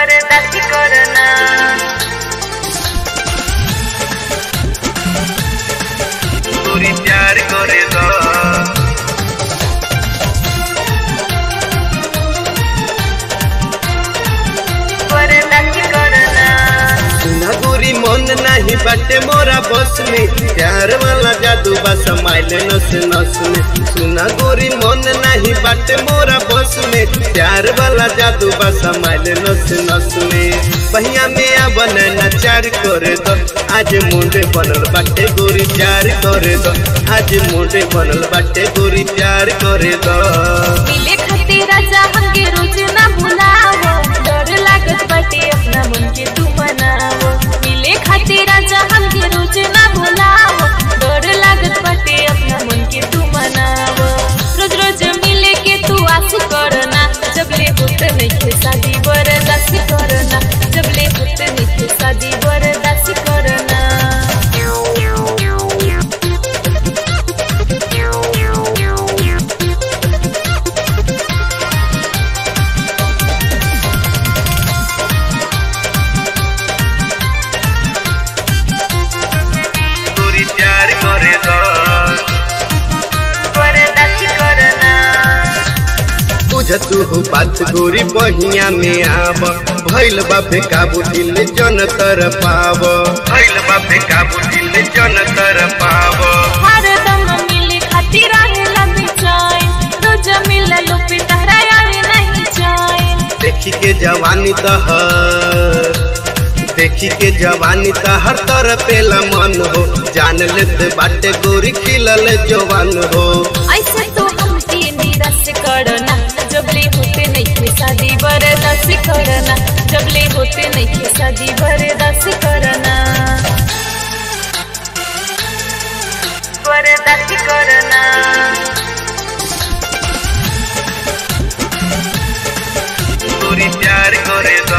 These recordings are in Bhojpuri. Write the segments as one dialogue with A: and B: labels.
A: बरदास्ती करना
B: गोरी प्यार करे द
A: बरदास्ती करना
B: सुना गोरी मन नहीं बाटे मोरा बस में प्यार वाला जादू बा समाइल नस नस में सुना गोरी मन नहीं बाटे मोरा बस में प्यार वाला जादू बा समाइल नस नस में बहिया में आ बने नचार करे दो आज मुंडे बनल बाटे गोरी प्यार करे दो आज मुंडे बनल बाटे गोरी प्यार करे दो
A: मिले खातिर राजा हमके रोज ना भुलावो डर लागत बाटे अपना मन के तू मनावो मिले खातिर राजा हमके रोज ना भुलावो डर लागत बाटे अपना मन के तू मनावो रोज रोज मिले के तू आस करना जब ले होत नहीं शादी बरदास्ती करना जब ले होत नहीं शादी बरदास्ती करना
B: गोरी प्यार करे दो
A: बरदास्ती करना
B: बुझतु हो बात गोरी बहिया में आब भैल बापे काबू दिल जन तर पाव भैल बापे काबू दिल जन तर पाव
A: हरदम मिले खातिर रहेला बेचैन रोज मिललो पे तहरा यार नहीं चैन
B: देखी के जवानी तहर देखी के जवानी तहर तर पेला मन हो जान लेते बाटे गोरी खिलल जवान हो
A: ऐसे तो हमके निराश करना जब ले होते नहीं थे शादी बर्दाश्त करना जब ले होते नहीं थे शादी बर्दाश्त करना बर्दाश्त करना
B: गोरी प्यार करे दो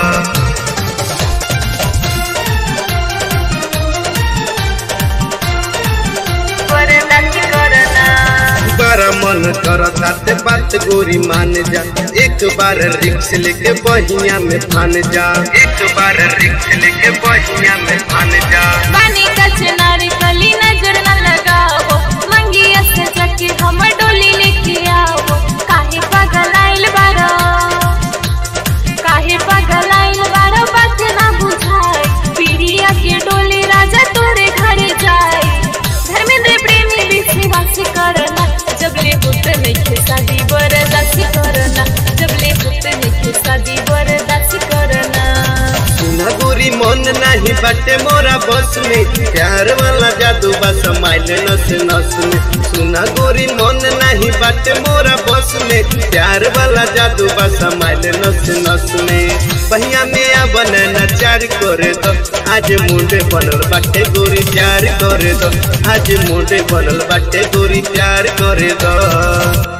A: बर्दाश्त करना
B: बड़ा मन करता ते बात गोरी मान जा एक बार रिक्स लेके बहिया में फान जा एक बार रिक्स लेके बहिया में फान जा
A: पानी का चिनार कली नजर न लगाओ मंगिया से जाके हम डोली लेके आओ काहे पागल आइल बारो काहे पागल आइल बारो बात ना बुझाए पीड़िया के डोली राजा तोरे घर जाए धर्मेंद्र प्रेमी विश्वास करना जब ले होते नहीं खे शादी बर्दाश्त करना जब ले होते नहीं खे शादी बर्दाश्त करना
B: सुना गोरी मन नहीं बाटे मोरा बस में प्यार वाला जादू बा समाइल नस नस में सुना गोरी मन नहीं बाटे मोरा बस में प्यार वाला जादू बा समाइल नस नस में बहिया में आ बने नचार करे दो आज मुंडे बनल बाटे गोरी प्यार करे दो आज मुंडे बनल बाटे गोरी प्यार करे दो